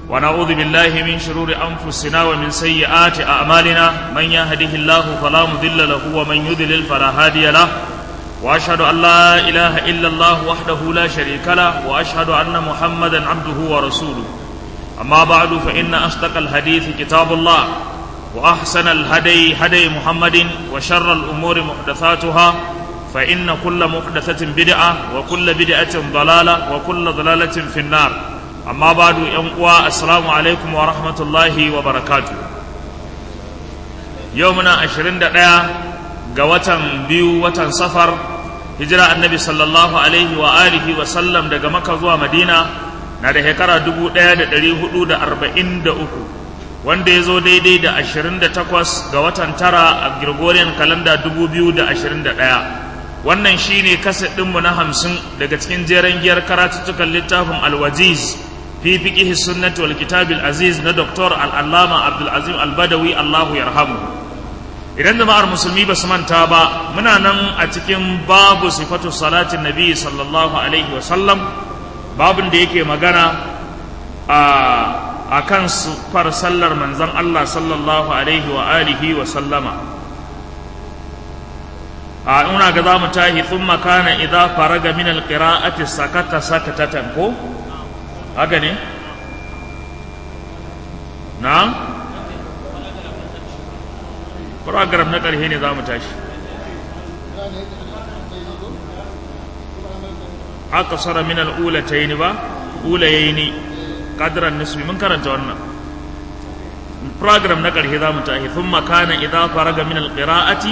ونعوذ بالله من شرور أنفسنا ومن سيئات أعمالنا من يهده الله فلا مضل له ومن يضلل فلا هادي له وأشهد أن لا إله إلا الله وحده لا شريك له وأشهد أن محمدا عبده ورسوله أما بعد فإن أصدق الحديث كتاب الله وأحسن الهدي هدي محمد وشر الأمور محدثاتها فإن كل محدثة بدعة وكل بدعة ضلالة وكل ضلالة في النار أما بعد ينقوى السلام عليكم ورحمة الله وبركاته يومنا عشرين دقيقة قوة بيو وتن سفر هجرة النبي صلى الله عليه وآله وسلم دقى مكة زوى مدينة na da shekara dubu ɗaya da ɗari hudu da arba'in da uku wanda ya zo daidai da ashirin da takwas ga watan tara a Gregorian kalanda dubu biyu da ashirin da ɗaya wannan shi ne kaset ɗinmu na hamsin daga cikin jeren giyar karatuttukan littafin alwajiz fi fiƙihi sunnati wal kitabil aziz na doktor al'allama abdulazim albadawi allahu yarhamu idan jama'ar musulmi ba su manta ba muna nan a cikin babu sifatu salatin nabi sallallahu alaihi wa sallam babin da yake magana a kan far sallar manzan Allah sallallahu alaihi wa alihi wa sallama a ina ga za mu tahi sun makana idan faraga min alƙira'ati sakata sakatatan ko haka ne na program na ƙarshe ne za mu tashi aqsara min al-ulatayn ba ulayni qadran nisbi mun karanta wannan program na karshe zamu tahi thumma kana idza faraga min al-qira'ati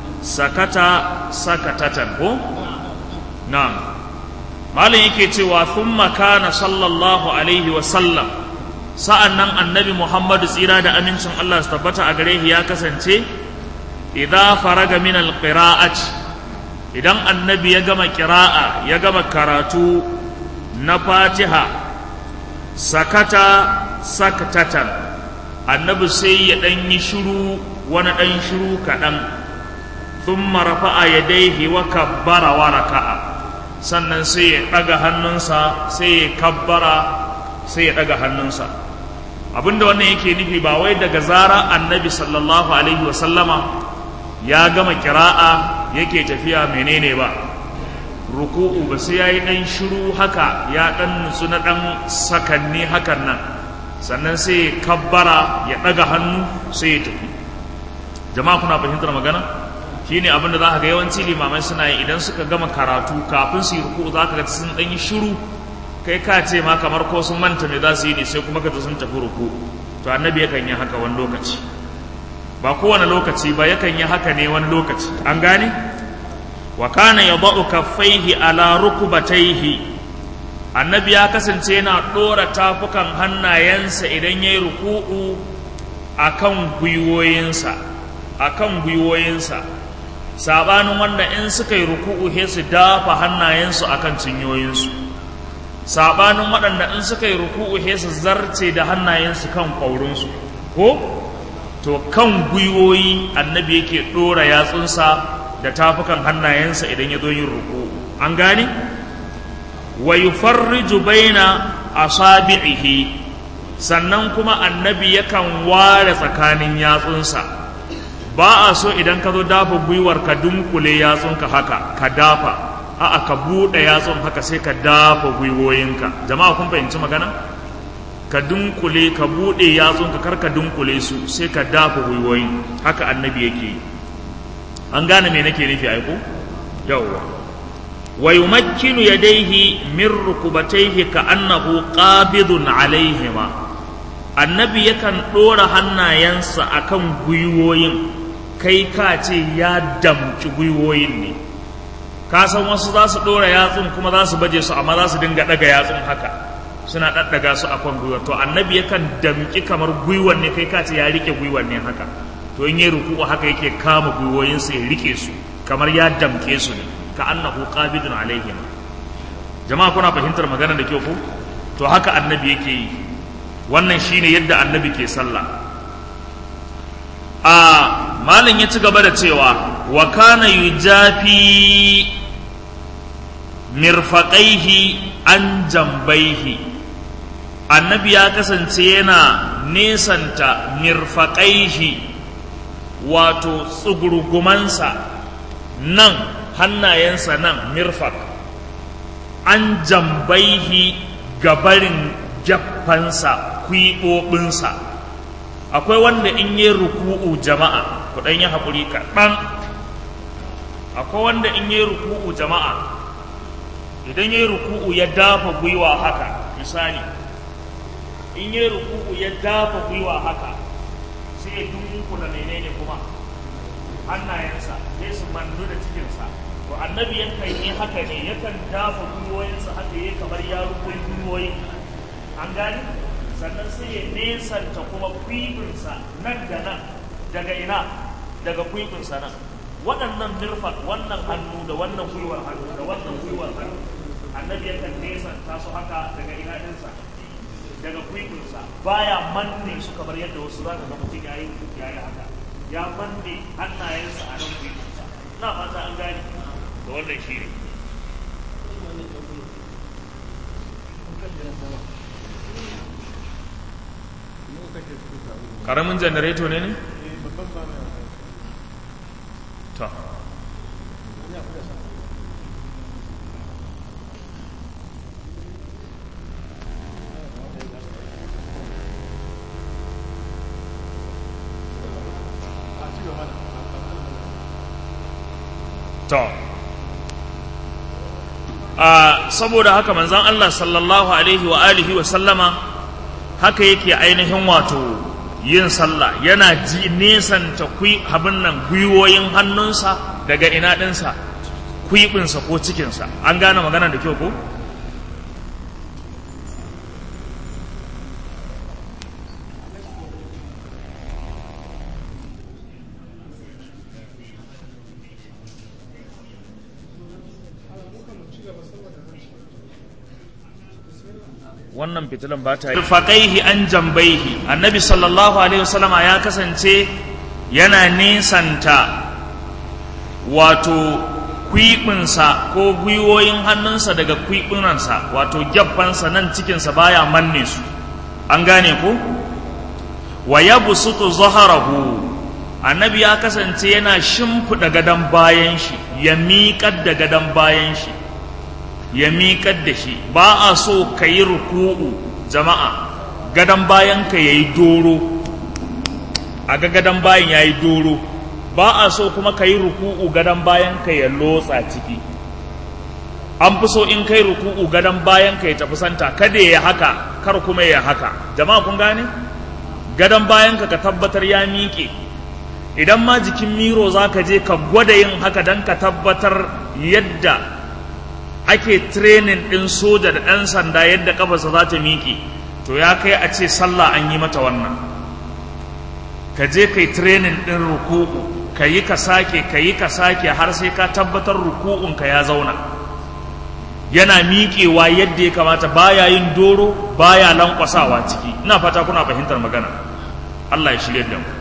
sakata sakatatan ko na'am malin yake cewa thumma kana sallallahu alaihi wa sallam sa'annan annabi muhammadu tsira da amincin Allah su tabbata a gare shi ya kasance idza faraga min al-qira'ati idan annabi ya gama kira'a ya gama karatu na fatiha sakata sakatatan annabi sai ya ɗan yi shiru wani ɗan shiru kaɗan sun marafa a yadaihi wa kabbara wa raka'a sannan sai ya ɗaga hannunsa sai ya kabbara sai ya ɗaga hannunsa abinda wannan yake nufi ba wai daga zara annabi sallallahu alaihi wasallama ya gama kira'a yake tafiya menene ba ruku'u ba sai yayi dan shiru haka ya dan nutsu na dan sakanni hakan nan sannan sai kabbara ya daga hannu sai ya tafi jama'a kuna fahimtar magana shine abin da za ka ga yawanci limamai suna yi idan suka gama karatu kafin su yi ruku'u za ka ga sun dan yi shiru kai ka ce ma kamar ko sun manta me za su yi ne sai kuma ka sun tafi ruku'u to annabi yakan yi haka wani lokaci ba kowane lokaci ba yakan yi haka ne wani lokaci an gane wa kana yadau kaffaihi ala rukubataihi annabi ya kasance yana dora tafukan hannayensa idan yayi ruku'u akan gwiwoyinsa akan gwiwoyinsa sabanin wanda in suka yi ruku'u he su dafa hannayensu akan cinyoyinsu sabanin waɗanda in suka yi ruku'u he su zarce da hannayensu kan ƙwaurinsu ko to kan gwiwoyi annabi yake ɗora yatsunsa da tafukan hannayensa idan ya zo yin ruku an gane wa yufarriju baina asabi'ihi sannan kuma annabi yakan ware tsakanin yatsunsa ba a so idan ka zo dafa gwiwar ka dunkule yatsunka haka ka dafa a'a ka buɗe yatsun haka sai ka dafa gwiwoyinka jama'a kun fahimci magana ka dunkule ka buɗe yatsunka kar ka dunkule su sai ka dafa gwiwoyin haka annabi yake an gane me nake nufi aiko yawwa wa yumakkinu yadayhi min rukubatayhi ka annahu qabidun alaihima annabi yakan ɗora hannayensa akan gwiwoyin kai ka ce ya damci gwiwoyin ne ka san wasu za su ɗora yatsun kuma za su baje su amma za su dinga ɗaga yatsun haka suna ɗaɗɗaga su a kan gwiwa to annabi yakan damƙi kamar gwiwan ne kai ka ce ya rike gwiwan ne haka to in yi ruku'u haka yake kama gwiwoyinsa ya rike su kamar ya damƙe su ne ka annahu qabidun alaihim jama'a kuna fahimtar magana da kyau ko to haka annabi yake yi wannan shine yadda annabi ke sallah a malam ya ci gaba da cewa wa kana yujafi mirfaqaihi an jambaihi annabi ya kasance yana nesanta mirfaƙaihi wato tsugurgumansa nan hannayensa nan mirfak an jambaihi gabarin gyaffansa kwiɓoɓinsa akwai wanda in yi ruku'u jama'a ku ɗan yi haƙuri kaɗan akwai wanda in yi ruku'u jama'a idan yi ruku'u ya dafa gwiwa haka misali in yi ruku'u ya dafa gwiwa haka sai ya dunkula menene kuma hannayensa sai su mandu da cikinsa to annabi yakan yi haka ne yakan dafa gwiwoyinsa haka yi kamar ya rukun gwiwoyi an gani sannan sai ya nesanta kuma kwibinsa nan da nan daga ina daga kwibinsa nan waɗannan mirfak wannan hannu da wannan gwiwar hannu da wannan gwiwar hannu annabi yakan nesanta su haka daga ina ɗinsa daga kwibinsa baya manne su kamar yadda wasu za ka ga mutum ya yi ya yi haka ya manne hannayensa a nan kwibinsa na fata an gani da wannan shi ne ƙaramin janareto ne ne? ta to a saboda haka manzan Allah sallallahu alaihi wa alihi wa sallama haka yake ainihin wato yin sallah yana ji nesanta kwi abin nan gwiwoyin hannunsa daga ina ɗinsa kwiɓinsa ko cikinsa an gane magana da kyau ko wannan fitilan ba ta yi faƙaihi an jambaihi annabi sallallahu alaihi wasallama ya kasance yana nesanta wato kwiɓinsa ko gwiwoyin hannunsa daga kwiɓinansa wato gyabbansa nan cikinsa baya manne su an gane ko wa ya busutu zaharahu annabi ya kasance yana shimfiɗa gadon bayan shi ya miƙar da gadon bayan shi ya miƙar da shi ba a so ka yi ruku'u jama'a gadon bayan ka ya yi doro a ga gadon bayan ya yi doro ba a so kuma ka yi ruku'u gadon bayan ka ya lotsa ciki an fi so in kai ruku'u gadon bayan ka ya tafi santa kada ya haka kar kuma ya haka jama'a kun gane gadon bayan ka ka tabbatar ya miƙe idan ma jikin miro za ka je ka gwada yin haka don ka tabbatar yadda ake training ɗin soja da ɗan sanda yadda ƙafarsa za ta miƙe to ya kai a ce sallah an yi mata wannan ka je kai training ɗin ruku'u ka yi ka sake ka yi ka sake har sai ka tabbatar ruku'unka ya zauna yana miƙewa yadda ya kamata baya yin doro baya lankwasawa ciki ina fata kuna fahimtar magana Allah ya shirya da mu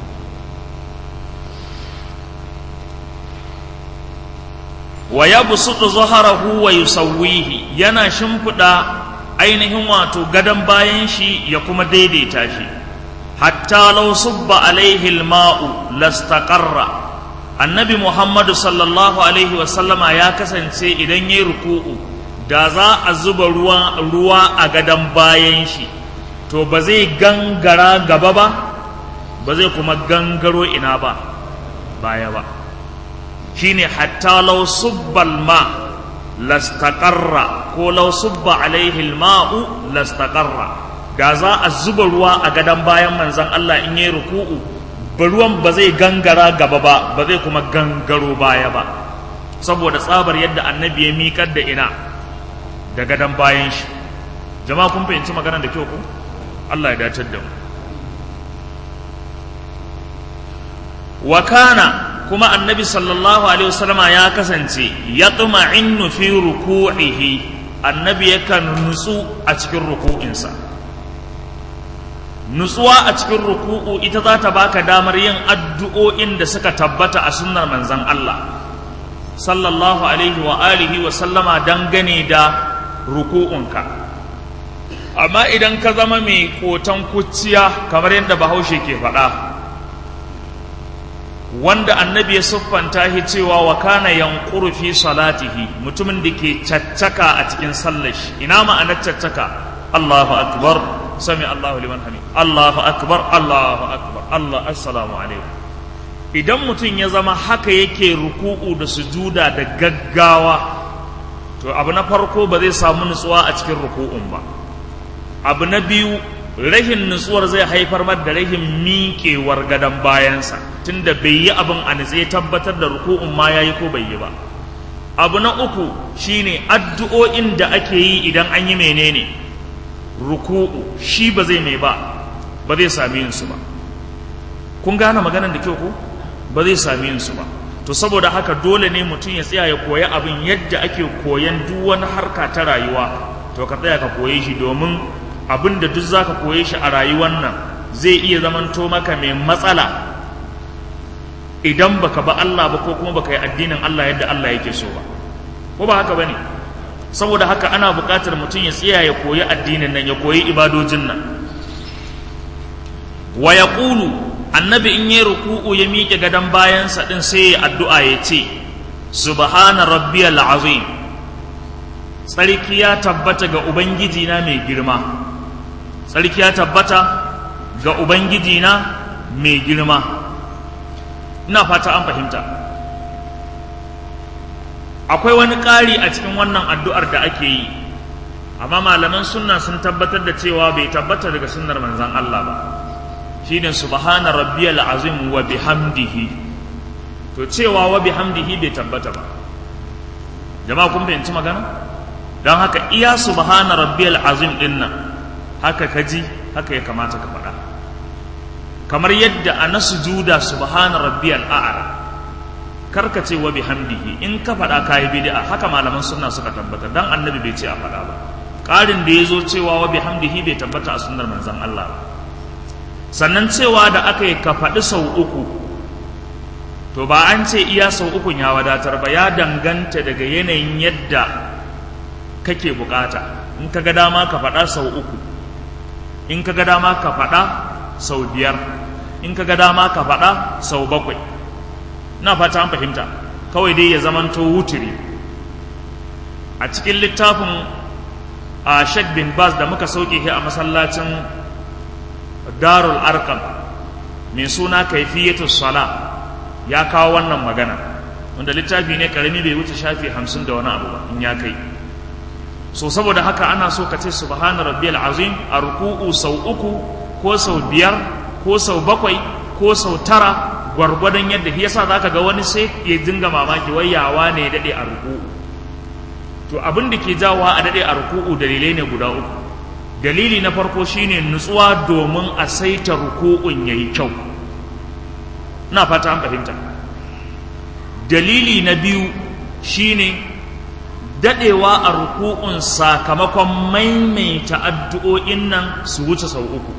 wa ya busutu zaharahu wa yusawwihi yana shimfiɗa ainihin wato gadon bayan shi ya kuma daidaita shi hatta law subba alaihi alma'u lastaqarra annabi muhammadu sallallahu alaihi wa sallama ya kasance idan yayi ruku'u da za a zuba ruwa ruwa a gadon bayan shi to ba zai gangara gaba ba ba zai kuma gangaro ina ba baya ba shine hatta law subbal ma lastaqarra ko law subba alaihi alma'u lastaqarra da za a zuba ruwa a gadon bayan manzon Allah in yayi ruku'u ba ruwan ba zai gangara gaba ba ba zai kuma gangaro baya ba saboda tsabar yadda annabi ya miƙar da ina da gadon bayan shi jama'a kun fahimci maganar da kyau ku Allah ya dacar da mu wa kana kuma annabi sallallahu alaihi wasallama ya kasance ya innu fi ruku'ihi annabi yakan nutsu a cikin ruku'insa nutsuwa a cikin ruku'u ita za ta baka damar yin addu'o'in da suka tabbata a sunnar manzon Allah sallallahu alaihi wa alihi wa sallama dangane da ruku'unka amma idan ka zama mai kotan kuciya kamar yadda bahaushe ke faɗa wanda annabi ya siffanta shi cewa wa kana yanquru fi salatihi mutumin da ke caccaka a cikin sallar shi ina ma'anar caccaka Allahu akbar sami Allahu liman hamid Allahu akbar Allahu akbar Allah assalamu alaikum idan mutum ya zama haka yake ruku'u da sujuda da gaggawa to abu na farko ba zai samu nutsuwa a cikin ruku'un ba abu na biyu rahin nutsuwar zai haifar mar da rahin miƙewar gadon bayansa tunda bai yi abin a nutse tabbatar da ruku'un ma yayi ko bai yi ba abu na uku shine addu'o'in da ake yi idan an yi menene ruku'u shi ba zai mai ba ba zai sami yin su ba kun gane maganar da kyau ko ba zai sami yin su ba to saboda haka dole ne mutum ya tsaya ya koya abin yadda ake koyan duk wani harka ta rayuwa to ka tsaya ka koye shi domin abin da duk zaka koye shi a rayuwar nan zai iya zamanto maka mai matsala idan baka ba Allah ba ko kuma baka yi addinin Allah yadda Allah yake so ba ko ba haka bane saboda haka ana buƙatar mutum ya tsaya ya koyi addinin nan ya koyi ibadojin nan wa yaqulu annabi in yi ruku'u ya miƙe gadon bayansa ɗin sai ya addu'a ya ce subhana rabbiyal azim tsarki ya tabbata ga ubangiji na mai girma tsarki ya tabbata ga ubangiji na mai girma ina fata an fahimta akwai wani ƙari a cikin wannan addu'ar da ake yi amma malaman sunna sun tabbatar da cewa bai tabbata daga sunnar manzan Allah ba shine subhana rabbiyal azim wa bihamdihi to cewa wa bihamdihi bai tabbata ba jama'a kun fahimci magana don haka iya subhana rabbiyal azim din nan haka kaji haka ya kamata ka faɗa kamar yadda a na sujuda subhana rabbiyal a'la karka ce wa bihamdihi in ka faɗa kayi bid'a haka malaman sunna suka tabbata dan annabi bai ce a faɗa ba ƙarin da ya zo cewa wa bihamdihi bai tabbata a sunnar manzon Allah ba sannan cewa da aka yi ka faɗi sau uku to ba an ce iya sau ukun ya wadatar ba ya danganta daga yanayin yadda kake bukata in ka ga dama ka faɗa sau uku in ka ga dama ka faɗa sau biyar in ka ga dama ka faɗa sau bakwai na fata an fahimta kawai dai ya zamanto wuturi a cikin littafin a shek bin bas da muka sauke shi a masallacin darul arkam mai suna kaifiyatu sala ya kawo wannan magana wanda littafi ne karami bai wuce shafi hamsin da wani abu ba in ya kai so saboda haka ana so ka ce subhana rabbiyal azim a ruku'u sau uku ko sau biyar ko sau bakwai ko sau tara gwargwadon yadda shi yasa zaka ga wani sai ya dinga mamaki wai yawa ne ya dade a ruku'u to abin da ke jawowa a dade a ruku'u dalilai ne guda uku dalili na farko shine nutsuwa domin a saita ruku'un yayi kyau ina fata an fahimta dalili na biyu shine dadewa a ruku'un sakamakon maimaita addu'o'in nan su wuce sau uku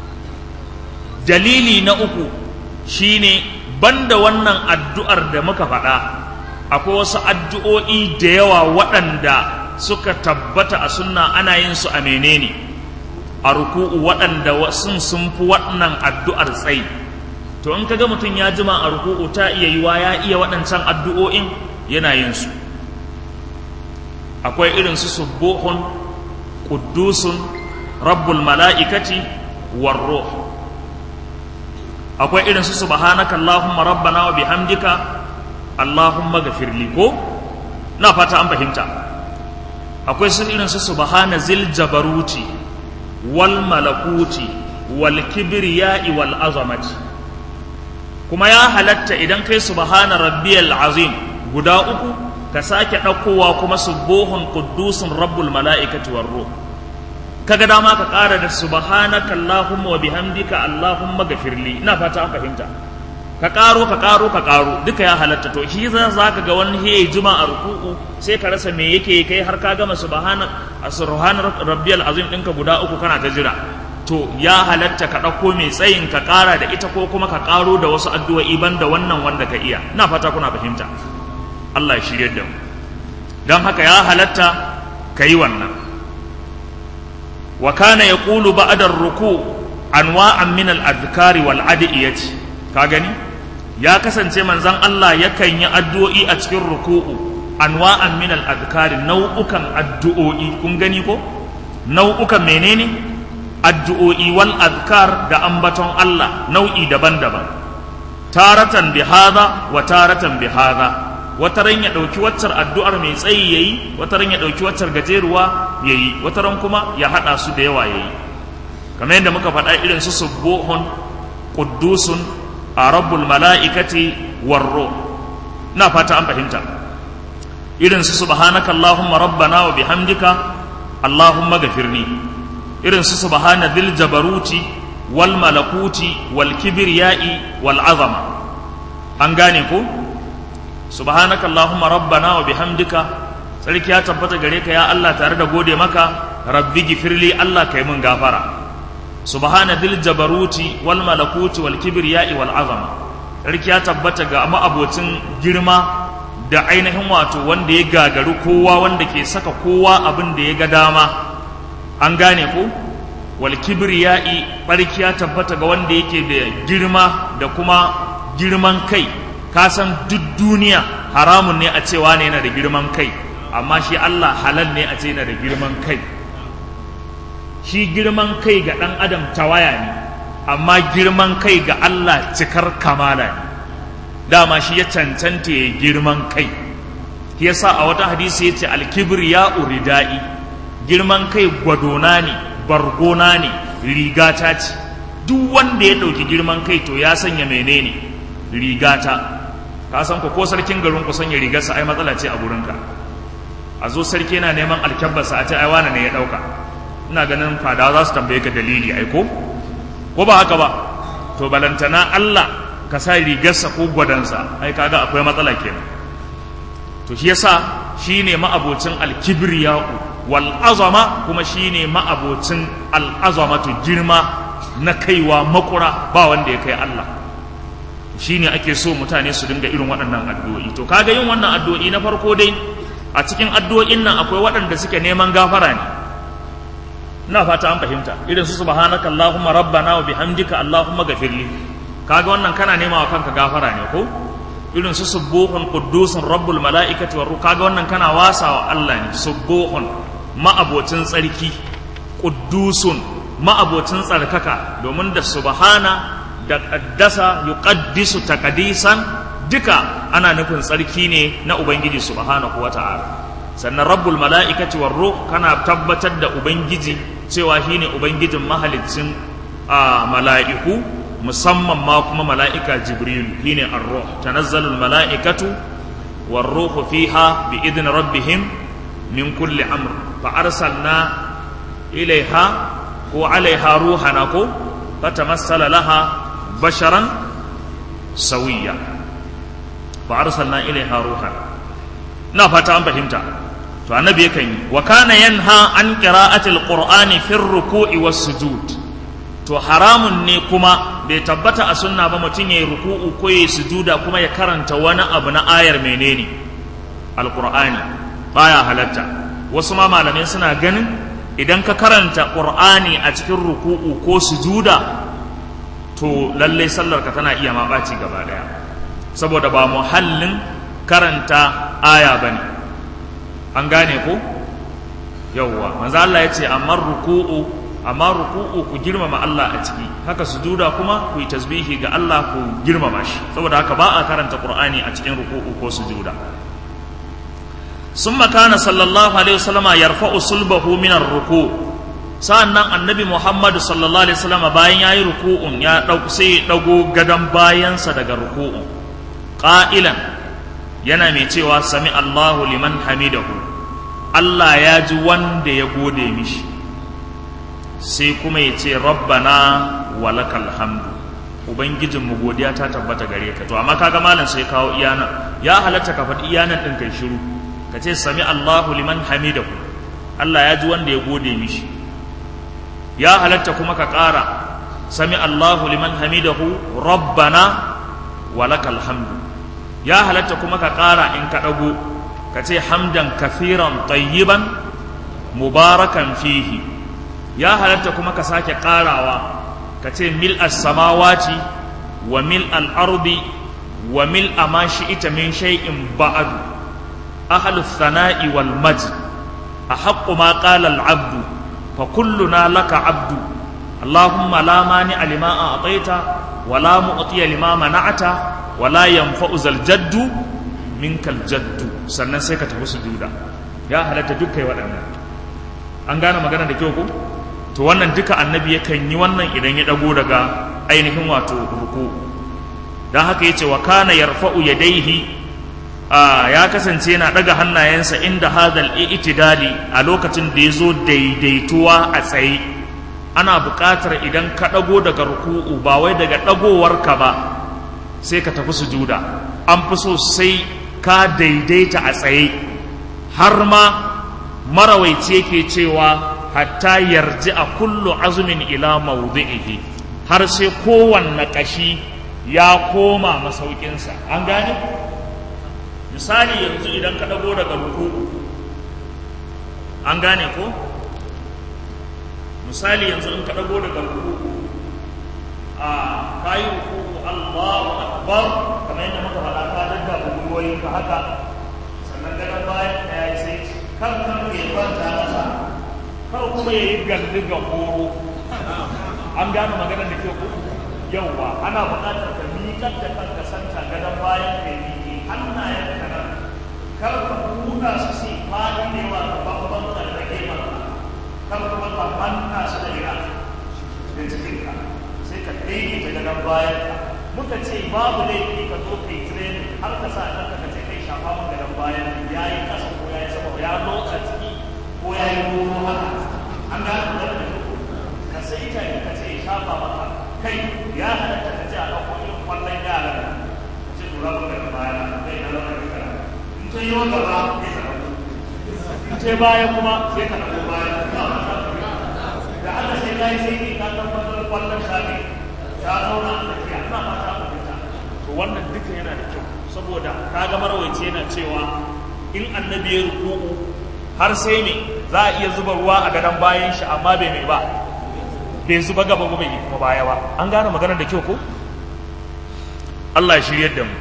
dalili na uku shine banda wannan addu'ar da muka faɗa akwai wasu addu'o'i da yawa waɗanda suka tabbata a sunna ana yin su a menene a ruku'u waɗanda sun sun fi waɗannan addu'ar tsayi to in kaga mutum ya jima a ruku'u ta iya yiwa ya iya waɗancan addu'o'in yana yin su akwai irin su subuhun quddusun rabbul mala'ikati war ruh akwai irin su subhanaka allahumma rabbana wa bihamdika allahumma ghafirli ko na fata an fahimta akwai su irin su subhana zil jabaruti wal malakuti wal kibriya'i wal azamati kuma ya halatta idan kai subhana rabbiyal azim guda uku ka sake ɗaukowa kuma subuhun quddusun rabbul mala'ikati war ruh kaga dama ka ƙara da subhanaka allahumma wa bihamdika allahumma ghafirli ina fata an fahimta ka ƙaro ka ƙaro ka ƙaro duka ya halatta to shi za ka ga wani he juma a ruku'u sai ka rasa me yake kai har ka gama subhana subhana rabbiyal azim ɗinka guda uku kana ta jira to ya halatta ka ɗauko mai tsayin ka ƙara da ita ko kuma ka ƙaro da wasu addu'o'i banda wannan wanda ka iya ina fata kuna fahimta Allah ya shirye da mu don haka ya halatta ka yi wannan wa kana yaqulu ba'da ar-ruku anwa'an min al-adhkari wal adiyati ka gani ya kasance manzon Allah yakan yi addu'o'i a cikin ruku'u anwa'an min al-adhkari nau'ukan addu'o'i kun gani ko nau'ukan menene addu'o'i wal azkar da ambaton Allah nau'i daban-daban taratan bi hadha wa taratan bi hadha wata ran ya dauki waccar addu'ar mai tsayi yayi wata ran ya dauki waccar gajeruwa yayi wata ran kuma ya hada su da yawa yayi kamar yadda muka faɗa irin su subuhun quddusun rabbul mala'ikati warro na fata an fahimta irin su subhanaka allahumma rabbana wa bihamdika allahumma gafirni irin su subhana dhil jabaruti wal malakuti wal kibriyai wal azama an gane ko subhanaka allahumma rabbana wa bihamdika sarki ya tabbata gare ka ya Allah tare da gode maka rabbi gifirli Allah kai mun gafara subhana dhil jabaruti wal malakuti wal kibriyai wal azama sarki ya tabbata ga ma'abocin girma da ainihin wato wanda ya gagaru kowa wanda ke saka kowa abin da ya ga dama an gane ko wal kibriyai barki ya tabbata ga wanda yake da girma da kuma girman kai ka san duk duniya haramun ne a cewa ne yana da girman kai amma shi Allah halal ne a ce yana da girman kai shi girman kai ga ɗan adam tawaya ne amma girman kai ga Allah cikar kamala ne dama shi ya cancanta ya girman kai shi yasa a wata hadisi ya ce alkibir ya uridai girman kai gwadona ne bargona ne rigata ce duk wanda ya ɗauki girman kai to ya sanya menene rigata ka san ko sarkin garin ku sanya rigarsa ai matsala ce a gurinka a zo sarki yana neman alkyabbarsa a ce ai wane ne ya ɗauka ina ganin fadawa za su tambaye ka dalili ai ko ko ba haka ba to balantana Allah ka sa rigarsa ko gwadansa ai kaga akwai matsala kenan to shi yasa shine ma'abocin alkibriya'u wal azama kuma shine ma'abocin al azamatu girma na kaiwa makura ba wanda ya kai Allah shine ake so mutane su dinga irin waɗannan addu'o'i to kaga yin wannan addu'o'i na farko dai a cikin addu'o'in nan akwai waɗanda suke neman gafara ne ina fata an fahimta irin su subhanaka allahumma rabbana wa bihamdika allahumma ghafirli kaga wannan kana nema wa kanka gafara ne ko irin su subuhun quddusun rabbul malaikati war kaga wannan kana wasa wa Allah ne subuhun ma'abocin tsarki quddusun ma'abocin tsarkaka domin da subhana da qaddasa yuqaddisu taqdisan duka ana nufin tsarki ne na ubangiji subhanahu wata'ala sannan rabbul mala'ikati war ruh kana tabbatar da ubangiji cewa shine ubangijin mahalicin a mala'iku musamman ma kuma mala'ika jibrilu shine ar-ruh tanazzalul mala'ikatu war ruhu fiha bi idni rabbihim min kulli amr fa arsalna ilaiha ko alaiha ruhana ko fatamassala laha basharan sawiya fa arsalna ilaiha ruhana na fata an fahimta to annabi yakan yi wa kana yanha an qira'atil qur'ani fi ruku'i was sujud to haramun ne kuma bai tabbata a sunna ba mutum yayi ruku'u ko yayi sujuda kuma ya karanta wani abu na ayar menene alqur'ani baya halatta wasu ma malamai suna ganin idan ka karanta qur'ani a cikin ruku'u ko sujuda to lallai sallar ka tana iya ma ɓaci gaba daya saboda ba muhallin karanta aya bane an gane ko yawwa manzo Allah ya ce amma ruku'u amma ruku'u ku girmama Allah a ciki haka sujuda kuma ku yi tasbihi ga Allah ku girmama shi saboda haka ba a karanta Qur'ani a cikin ruku'u ko sujuda summa kana sallallahu alaihi wasallama yarfa'u sulbahu min ar-ruku' sa'annan annabi Muhammad sallallahu alaihi wasallama bayan yayi ruku'un ya dauko sai ya dago gadan bayansa daga ruku'un qa'ilan yana mai cewa sami Allahu liman hamidahu Allah ya ji wanda ya gode mishi sai kuma ya ce rabbana walakal hamdu ubangijinmu godiya ta tabbata gare ka to amma kaga malam sai kawo iyana ya halatta ka faɗi iyanan ɗin kai shiru ka ce sami Allahu liman hamidahu Allah ya ji wanda ya gode mishi ya halatta kuma ka ƙara sami Allahu liman hamidahu rabbana walakal hamdu ya halatta kuma ka ƙara in ka ɗago ka ce hamdan kafiran tayyiban mubarakan fihi ya halatta kuma ka sake ƙarawa ka ce mil as-samawati wa mil al-ardi wa mil ma ita min shay'in ba'du ahlu thana'i wal majd ahaqqu ma qala al-'abdu fa kulluna laka 'abdu allahumma la mani lima a'taita wa la mu'ti lima mana'ata wa la yanfa'u zal jaddu minkal jaddu sannan sai ka tafi sujuda ya halatta dukkai waɗannan an gane magana da kyau ko to wannan duka annabi yakan yi wannan idan ya dago daga ainihin wato ruku dan haka yace wa kana yarfa'u yadayhi ya kasance yana daga hannayensa inda hadal i'tidali a lokacin da yazo daidaituwa a tsaye ana buƙatar idan ka dago daga ruku'u ba wai daga dagowarka ba sai ka tafi sujuda an fi so sai ka daidaita a tsaye har ma marawaici yake cewa hatta yarji a kullu azumin ila mawdi'ihi har sai kowanne kashi ya koma masaukinsa an gane misali yanzu idan ka dago daga ruku an gane ko misali yanzu in ka dago daga ruku a kayi ruku Allahu akbar kamar yadda muka faɗa ka dadda bugoyin ka haka sannan daga bayan ka yi sai kan kan ya kwanta masa kar kuma ya yi galli ga horo an gano maganar da kyau yauwa ana buƙatar ka miƙar da kanka santa gadon bayan ka yi miƙe hannayen ka nan kar ka buɗa su sai fadi ne wa ka babban ka rage maka kar kuma ka manna su da ira da cikinka sai ka daidaita gadon bayan ka muka ce babu laifi ka zo kai training har ka sa ɗan ka ce kai shafa mun gadon bayan ya yi ƙasa ko ya yi sama ya lotsa ciki ko ya yi goro haka an gano da da ka sai ta ka ce ya shafa maka kai ya halatta ka ce a ɗauko irin kwallon yara ka ce tura ku daga baya kai na lauka da kara in ta yi wa gaba sai ka ɗauko in ta baya kuma sai ka ɗauko baya da Allah sai ka yi sai ne ka tabbatar kwallon shafi ta zauna a tsakiya ina fata ku fita to wannan duka yana da kyau saboda kaga marawaici yana cewa in annabi ya ruku'u har sai ne za a iya zuba ruwa a gadon bayan shi amma bai mai ba bai zuba gaba ba bai kuma baya ba an gane maganar da kyau ko Allah ya shiryar da mu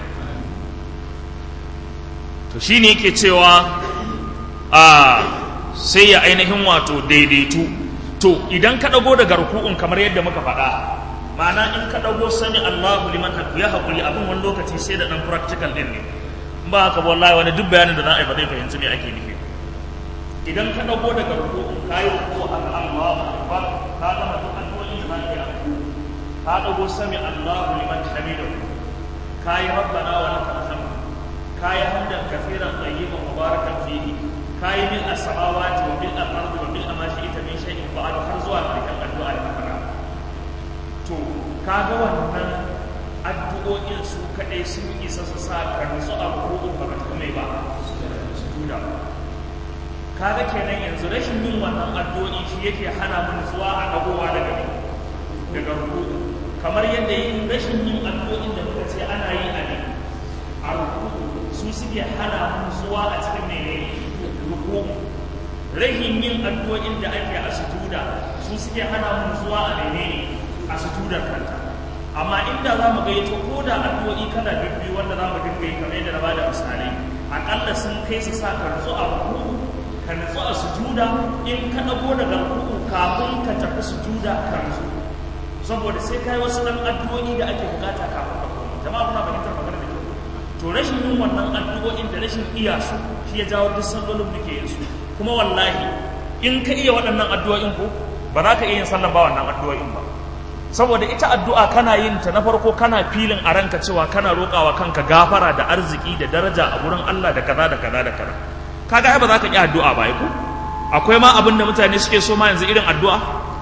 to shine yake cewa a sai ya ainihin wato daidaitu to idan ka dago daga ruku'un kamar yadda muka faɗa ma'ana in ka dago sani Allahu liman ya haƙuri abin wani lokaci sai da ɗan practical ɗin ne ba haka wallahi wani duk bayanin da za a yi ba zai fahimci me ake nufi idan ka dago daga ruku'un ka yi ruku a Allahu akbar ka gama duk addu'o'in da zaka yi a ruku ka dago sami Allahu liman hamidahu ka yi rabbana wa lakal hamd ka yi hamdan kaseeran tayyiban mubarakan fihi ka yi min as-samawati wa bil ardi wa bil ma shi'ta min shay'in ba'd har zuwa karshen addu'a da ka to kaga wannan addu'o'in su kaɗai sun isa su sa ka nutsu a ruku'u ba ka tume ba su tuda kaga kenan yanzu rashin yin wannan addu'o'i shi yake hana mu nutsuwa a dagowa daga ne daga ruku'u kamar yadda yin rashin yin addu'o'in da muka ce ana yi a ne a ruku'u su suke hana mu nutsuwa a cikin menene ruku'u rashin yin addu'o'in da ake a sujuda su suke hana mu nutsuwa a menene a sujudar kanta amma inda za mu gayyato ko da addu'o'i kada bibbi wanda za mu dinga yi kamar yadda na bada misalai aƙalla sun kai su sa ka nutsu a ruku'u ka nutsu a sujuda in ka ɗago daga ruku'u kafin ka tafi sujuda ka nutsu saboda sai kai wasu ɗan addu'o'i da ake bukata kafin ka koma jama'a kuna fahimtar magana da kyau to rashin yin wannan addu'o'in da rashin iya su shi ya jawo duk sallolin muke yin su kuma wallahi in ka iya waɗannan addu'o'in ko ba za ka iya yin sallan ba wannan addu'o'in ba saboda ita addu'a kana yin ta na farko kana filin a ranka cewa kana roƙawa kanka gafara da arziki da daraja a gurin Allah da kaza da kaza da kaza kaga ai ba za ka yi addu'a ba ko akwai ma abin da mutane suke so ma yanzu irin addu'a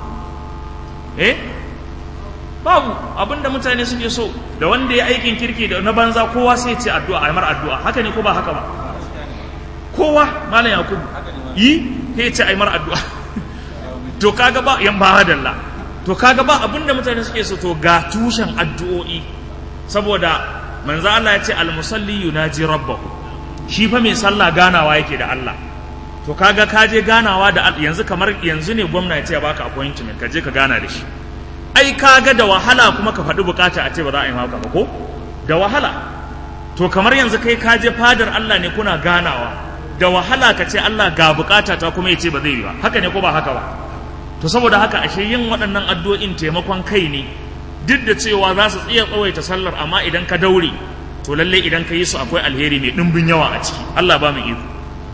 eh babu abin da mutane suke so da wanda ya aikin kirki da na banza kowa sai ce addu'a ai mar addu'a haka ne ko ba haka ba kowa malam yakubu yi sai ce ai mar addu'a to kaga ba yan ba hadalla to kaga ba abinda mutane suke so to ga tushen addu'o'i saboda manzo Allah ya ce almusalli yunaji rabbahu shi fa mai sallah ganawa yake da Allah to kaga ka je ganawa da yanzu kamar yanzu ne gwamna ya ce ya baka appointment ka je ka gana da shi ai kaga da wahala kuma ka faɗi bukata a ce ba za a yi maka ba ko da wahala to kamar yanzu kai ka je fadar Allah ne kuna ganawa da wahala ka ce Allah ga bukata ta kuma ya ce ba zai yi ba haka ne ko ba haka ba to saboda haka ashe yin waɗannan addu'o'in taimakon kai ne duk da cewa za su tsiya tsawaita sallar amma idan ka daure to lalle idan ka yi su akwai alheri mai ɗimbin yawa a ciki Allah ba mu iko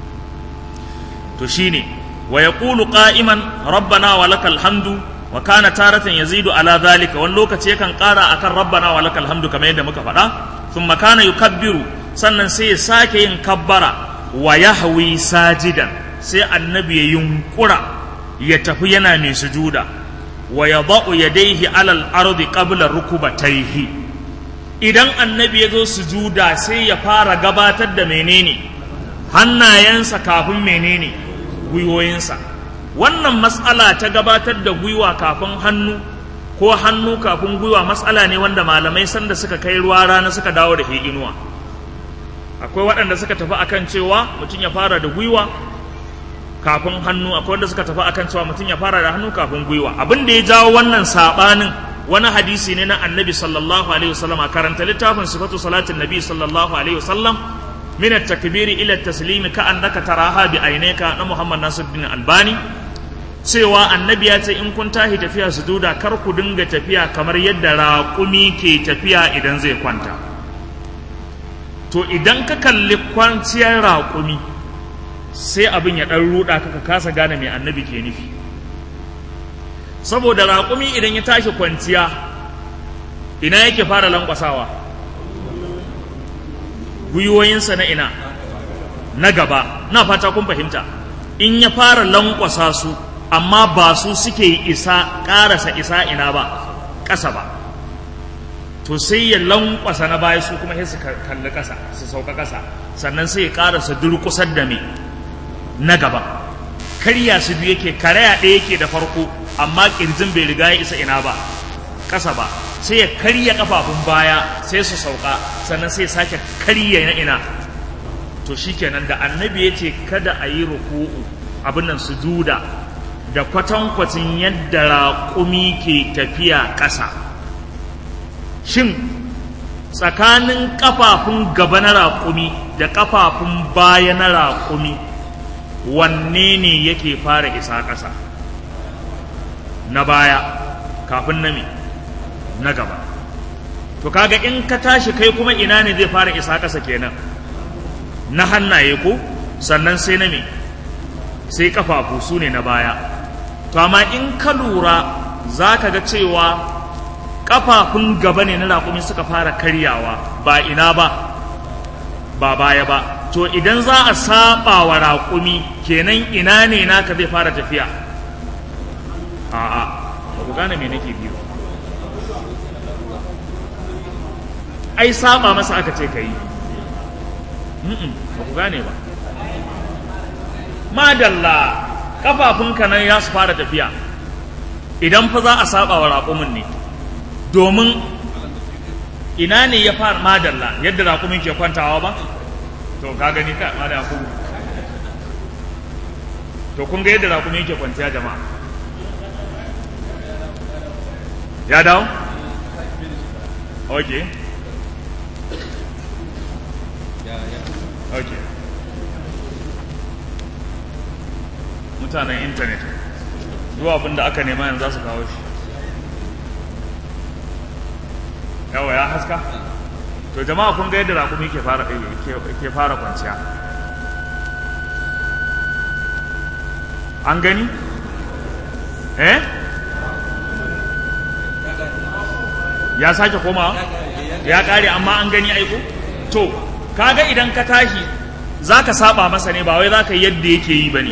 to shine wa yaqulu qa'iman rabbana wa lakal hamdu wa kana taratan yazidu ala zalika wani lokaci yakan ƙara akan rabbana wa lakal hamdu kamar yadda muka faɗa thumma kana yukabbiru sannan sai ya sake yin kabbara wa yahwi sajidan sai annabi ya yunkura ya tafi yana mai sujuda wa yadau yadayhi ala al-ardi qabla rukubatayhi idan annabi ya zo sujuda sai ya fara gabatar da menene hannayensa kafin menene gwiwoyinsa wannan matsala ta gabatar da gwiwa kafin hannu ko hannu kafin gwiwa matsala ne wanda malamai sanda suka kai ruwa rana suka dawo da inuwa akwai waɗanda suka tafi akan cewa mutum ya fara da gwiwa kafin hannu akwai wanda suka tafi akan cewa mutum ya fara da hannu kafin gwiwa abin da ya jawo wannan saɓanin wani hadisi ne na annabi sallallahu alaihi wasallam a karanta littafin sifatu salatin nabi sallallahu alaihi wasallam min at-takbiri ila at-taslim ka annaka taraha bi aynaka na Muhammad Nasiruddin Albani cewa annabi ya ce in kun tahi tafiya sujuda kar ku dinga tafiya kamar yadda raƙumi ke tafiya idan zai kwanta to idan ka kalli kwanciyar raƙumi sai abin ya ɗan ruɗa ka ka kasa gane mai annabi ke nufi saboda raƙumi idan ya tashi kwanciya ina yake fara lankwasawa gwiwoyinsa na ina na gaba na fata kun fahimta in ya fara lankwasa su amma ba su suke isa ƙarasa isa ina ba ƙasa ba to sai ya lankwasa na baya su kuma sai su kalli ƙasa su sauka ƙasa sannan sai ya ƙarasa durƙusar da me na gaba karya su biyu yake karaya ɗaya yake da farko amma ƙirjin bai riga ya isa ina ba ƙasa ba sai ya karya ƙafafun baya sai su sauka sannan sai ya sake karya na ina to shikenan da annabi ya ce kada a yi ruku'u abin nan sujuda da kwatankwacin yadda raƙumi ke tafiya ƙasa shin tsakanin ƙafafun gaba na raƙumi da ƙafafun baya na raƙumi wanne ne yake fara isa ƙasa na baya kafin na me na gaba to kaga in ka tashi kai kuma ina ne zai fara isa ƙasa kenan na hannaye ko sannan sai na me sai kafafu su ne na baya to amma in ka lura za ka ga cewa kafafun gaba ne na raƙumi suka fara karyawa ba ina ba ba baya ba to idan za a saba wa raƙumi kenan ina ne naka zai fara tafiya a'a ba ku gane me nake biyu ai saba masa aka ce ka yi ba ku gane ba madalla kafafunka nan ya su fara tafiya idan fa za a saba wa raƙumin ne domin ina ne ya fara madalla yadda raƙumin ke kwantawa ba to ka gani ka ma da ku to kun ga yadda raƙumin ke kwanciya jama'a ya dawo okay okay mutanen intanet zuwa abin da aka nema yanzu za su kawo shi yawa ya haska to jama'a kun ga yadda raƙumi ke fara ke fara kwanciya an gani eh ya sake komawa ya ƙare amma an gani aiko to kaga idan ka tashi za ka saba masa ne ba wai za ka yi yadda yake yi ba ne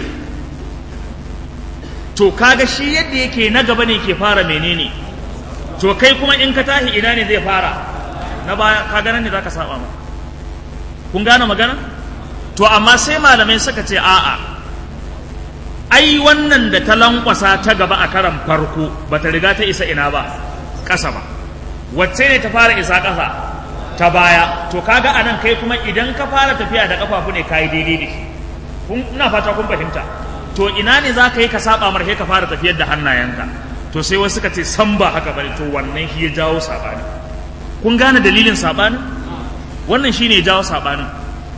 to kaga shi yadda yake na gaba ne ke fara menene to kai kuma in ka tashi ina ne zai fara na baya kaga nan ne za ka saba ma kun gane magana to amma sai malamai suka ce a'a ai wannan da ta lankwasa ta gaba a karan farko ba ta riga ta isa ina ba ƙasa ba wacce ne ta fara isa ƙasa ta baya to kaga anan kai kuma idan ka fara tafiya da kafafu ne kayi daidai da shi kun ina fata kun fahimta to ina ne za ka yi ka saba mar ka fara tafiyar da hannayenka to sai wasu ka ce san ba haka bane to wannan shi ya jawo sabani kun gane dalilin sabanin wannan shine ya jawo sabanin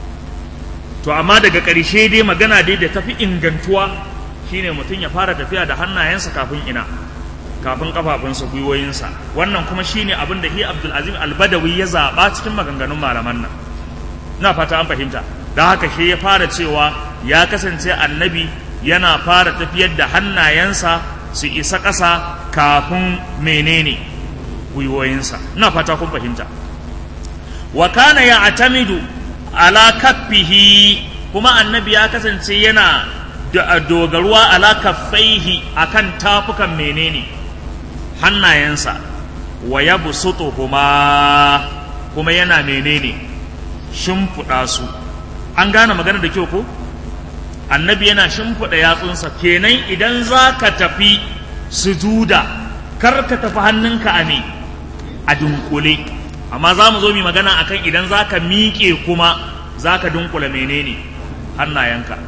to amma daga ƙarshe dai magana dai da tafi ingantuwa shine mutum ya fara tafiya da hannayensa kafin ina kafin kafafunsa gwiwoyinsa wannan kuma shine abin da hi Abdul Azim Al-Badawi ya zaba cikin maganganun malaman nan na fata an fahimta da haka shi ya fara cewa ya kasance annabi yana fara tafiyar da hannayensa su isa ƙasa kafin menene gwiwoyinsa na fata kun fahimta wa kana ya atamidu ala kaffihi kuma annabi ya kasance yana dogaruwa ala kaffaihi akan tafukan menene hannayensa wa ya kuma kuma yana menene shimfiɗa su an gane magana da kyau ko annabi yana shimfiɗa yatsunsa kenan idan za ka tafi sujuda kar ka tafi hannunka a me a dunkule amma za mu zo mu magana akan idan za ka miƙe kuma za ka dunkula menene hannayenka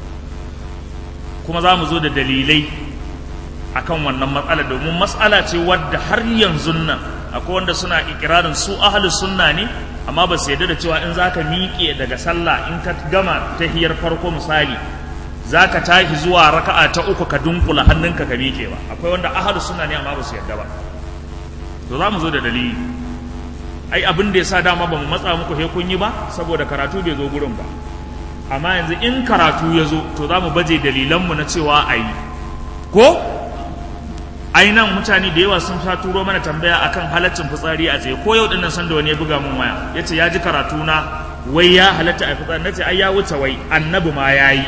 kuma za mu zo da dalilai akan wannan matsala domin matsala ce wadda har yanzu nan akwai wanda suna ikirarin su ahli sunna ne amma ba su yarda da cewa in zaka miƙe daga sallah in ka gama tahiyar farko misali zaka tashi zuwa raka'a ta uku ka dunkula hannunka ka miƙe ba akwai wanda ahli sunna ne amma ba su yarda ba to za mu zo da dalili ai abin da yasa dama ba mu matsa muku he kun yi ba saboda karatu bai zo gurin ba amma yanzu in karatu ya zo to za mu baje dalilanmu na cewa a yi ko ai nan mutane da yawa sun sha turo mana tambaya akan halaccin fitsari a tsaye ko yau dinnan san da wani ya buga mun waya yace ya ji karatu na wai ya halatta a fitsari nace ai ya wuce wai annabi ma yayi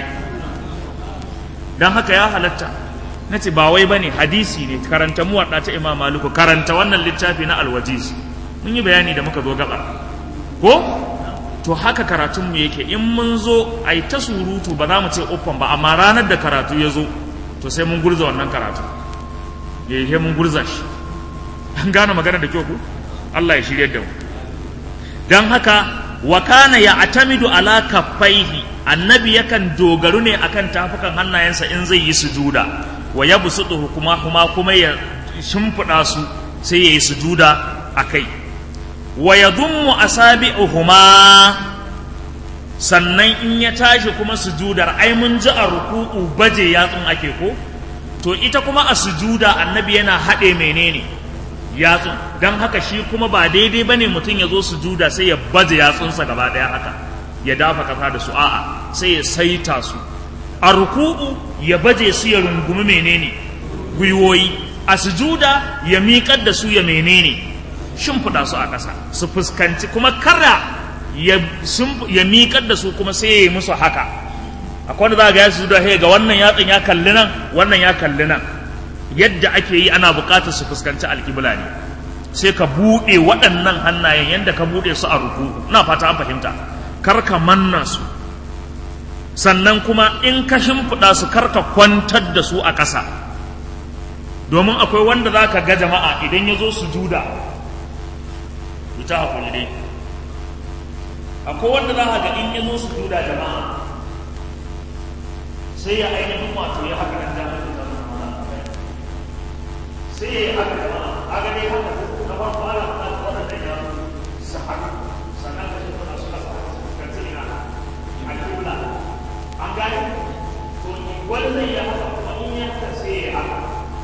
dan haka ya halatta nace ba wai bane hadisi ne karanta mu wadda ta Imam Maliku karanta wannan littafi na Al-Wajiz mun yi bayani da muka zo gaba ko to haka karatun mu yake in mun zo ai ta surutu ba za mu ce uffan ba amma ranar da karatu ya zo to sai mun gurza wannan karatu ya yi mun gurza shi an gane magana da kyau ku Allah ya shirya da mu don haka wa kana ya atamidu ala kaffaihi annabi yakan dogaru ne akan tafukan hannayensa in zai yi sujuda wa ya busudu kuma kuma kuma ya shimfiɗa su sai ya yi sujuda a kai wa ya dummu asabi'uhuma sannan in ya tashi kuma sujudar ai mun ji a ruku'u baje yatsun ake ko to ita kuma a sujuda annabi yana haɗe menene yatsun don haka shi kuma ba daidai ba ne mutum ya zo sujuda sai ya baje yatsunsa gaba ɗaya haka ya dafa kasa da su a'a sai ya saita su a ruku'u ya baje su ya rungumi menene gwiwoyi a sujuda ya miƙar da su ya menene shimfiɗa su a ƙasa su fuskanci kuma kara ya miƙar da su kuma sai ya yi musu haka akwai wanda za ga ya su da ga wannan yatsun ya kalli nan wannan ya kalli nan yadda ake yi ana buƙatar su fuskanci alƙibla ne sai ka buɗe waɗannan hannayen yadda ka buɗe su a ruku ina fata an fahimta kar ka manna su sannan kuma in ka shimfiɗa su kar ka kwantar da su a ƙasa domin akwai wanda za ka ga jama'a idan ya zo su juda ita hakuri dai akwai wanda za ka ga in ya zo su juda jama'a sai ya ainihin wato ya haka nan damar da zama sai ya yi haka jama'a a gane haka na farko ana da waɗanda ya su haka sannan ka shi kuna suka sa ka tsina a kula an gane to wannan ya haka kuma in ya haka sai ya haka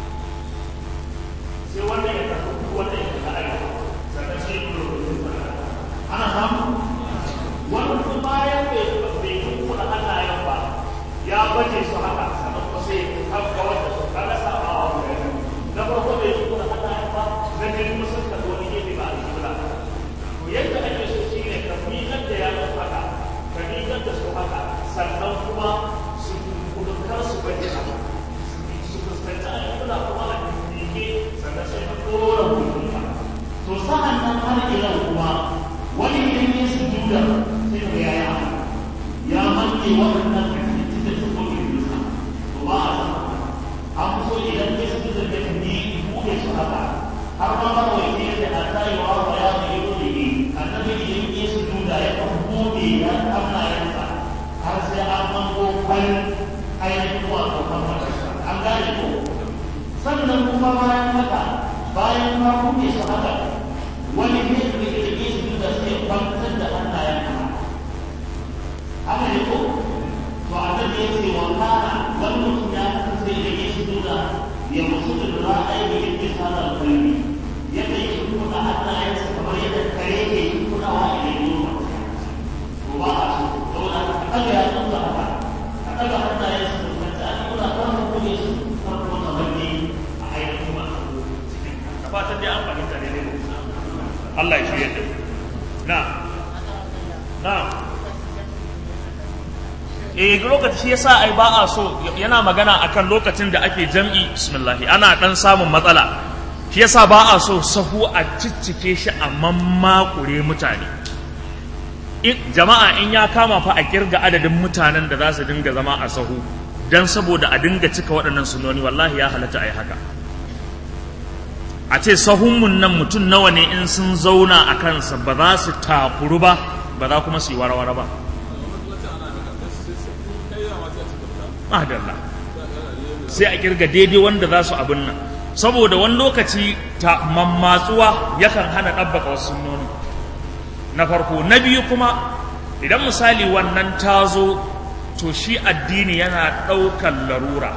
sai wannan ya tafi wannan ya tafi arewa sannan sai ya kula da ana samu wannan kuma bayan bai bai kuɗa hannayen ba ya baje su haka sannan kuma sai ya kawar da su kaga sabawa wa na farko bai kuɗa hannayen ba na biyu kuma sun ka wani gefe ba a kibla to yadda ake so shi ne ka miƙar da yatsun haka ka miƙar da su haka sannan kuma su kudurkar su baje haka su fuskanci a kibla kuma a miƙe sannan sai ka ɗora kudurka to sa'an nan har ila kuma wani idan ya su juda sai ka yaya ya manke waɗannan kafin da su kuma yusa to ba a san an so idan ya su juda da ka ni buɗe su haka har ma ba wai ne da a tayi wa ba ya ne yau da ne annabi idan ya su juda ya kan buɗe ya Allah ya sa har sai an mango su haka wani ne da ke da su da sai kwantar da hannayen haka haka ne ko to a nan ya ce wa kana wani mutum ya kasance da ke shi da ya musu da ra'ayi da yake sada kalmi yadda yake kuma hannayensa kamar yadda kare ke yi kudawa idan yi wa to ba a so saboda ka ɗaga ya tsansa haka ka ɗaga hannayensa da kanta a kuna kan kuma su farko kamar ne a ainihin masu da fatan dai an fahimta ne ne Allah ya shirya da na na eh lokaci shi yasa ai ba a so yana magana akan lokacin da ake jam'i bismillah ana dan samun matsala shi yasa ba a so sahu a ciccike shi a mammakure mutane jama'a in ya kama fa a kirga adadin mutanen da za su dinga zama a sahu dan saboda a dinga cika waɗannan sunoni wallahi ya halatta a yi haka a ce sahunmun nan mutum nawa ne in sun zauna a kansa ba za su takuru ba ba za kuma su yi warawara ba madalla sai a kirga daidai wanda za su abin nan saboda wani lokaci ta mammatsuwa yakan hana ɗabbaka wasu sunnoni na farko na biyu kuma idan misali wannan ta zo to shi addini yana ɗaukan larura